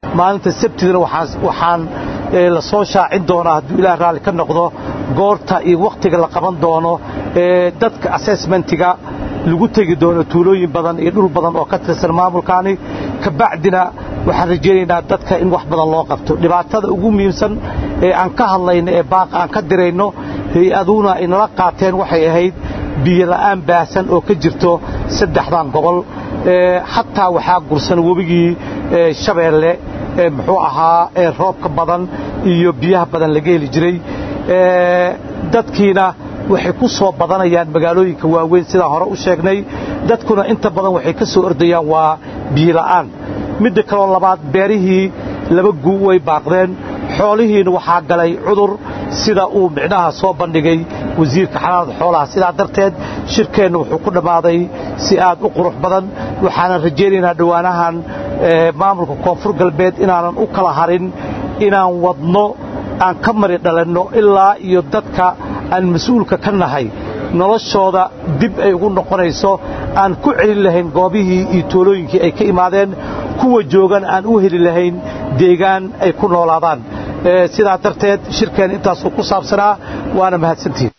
maalinta sabtidana waxaan la soo shaacin doonaa hadduu ilaah raalli ka noqdo goorta iyo wakhtiga la qaban doono ee dadka assessmentiga lagu tegi doono tuulooyin badan iyo dhul badan oo ka tirsan maamulkaani kabacdina waxaan rajaynaynaa dadka in wax badan loo qabto dhibaatada ugu muhiimsan ee aan ka hadlayno ee baaqa aan ka dirayno hay-aduuna ay nala qaateen waxay ahayd biyola'aan baahsan oo ka jirto saddexdan gobol xataa waxaa gursan webigii shabeelle muxuu ahaa roobka badan iyo biyaha badan laga heli jiray dadkiina waxay ku soo badanayaan magaalooyinka waaweyn sidaan hore u sheegnay dadkuna inta badan waxay ka soo ordayaan waa biyola'aan midda kaloo labaad beerihii laba guu way baaqdeen xoolihiina waxaa galay cudur sida uu micnaha soo bandhigay wasiirka xanaanada xoolaha sidaa darteed shirkeennu wuxuu ku dhammaaday si aad u qurux badan waxaanan rajaynaynaa dhowaanahan maamulka koonfur galbeed inaanan u kala harin inaan wadno aan ka mari dhalanno ilaa iyo dadka aan mas-uulka ka nahay noloshooda dib ay ugu noqonayso aan ku celin lahayn goobihii iyo toolooyinkii ay ka imaadeen kuwa joogan aan u heli lahayn deegaan ay ku noolaadaan sidaa darteed shirkeen intaasuu ku saabsanaa waana mahadsantihin